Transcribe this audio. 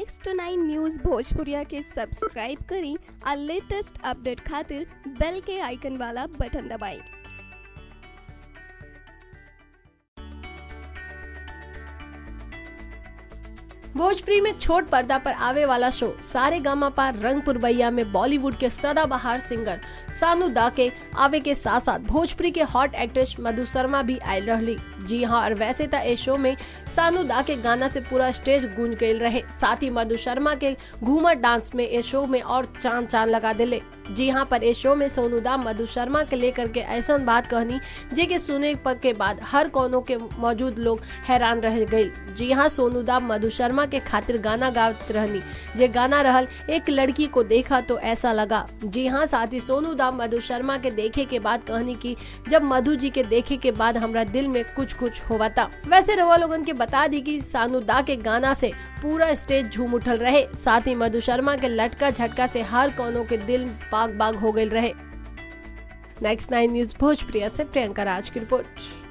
next nine news भोजपुरिया के subscribe करी और लेटेस्ट अपडेट खातिर बेल के आइकन वाला बटन दबाएं भोजपुरी में छोट पर्दा पर आवे वाला शो सारे गामा पार रंगपुर बैया में बॉलीवुड के सदाबहार सिंगर सानू दा के आवे के साथ साथ भोजपुरी के हॉट एक्ट्रेस मधु शर्मा भी आयल रहली जी हाँ और वैसे तो ए शो में सानू दा के गाना से पूरा स्टेज गूंज गई रहे साथ ही मधु शर्मा के घूमर डांस में ए शो में और चांद चांद लगा दिले जी हाँ पर ए शो में सोनू दा मधु शर्मा के लेकर के ऐसा बात कहनी जे के सुने के बाद हर कोनों के मौजूद लोग हैरान रह गई जी हाँ सोनू दा मधु शर्मा के खातिर गाना गात रहनी जे गाना रहल एक लड़की को देखा तो ऐसा लगा जी हाँ साथ ही सोनू दा मधु शर्मा के देखे के बाद कहनी की जब मधु जी के देखे के बाद हमरा दिल में कुछ कुछ होवा था वैसे रवा लोगन के बता दी की सानू दा के गाना से पूरा स्टेज झूम उठल रहे साथ ही मधु शर्मा के लटका झटका से हर कोनों के दिल बाग बाग हो गए रहे नेक्स्ट नाइन न्यूज भोजप्रिया से प्रियंका राज की रिपोर्ट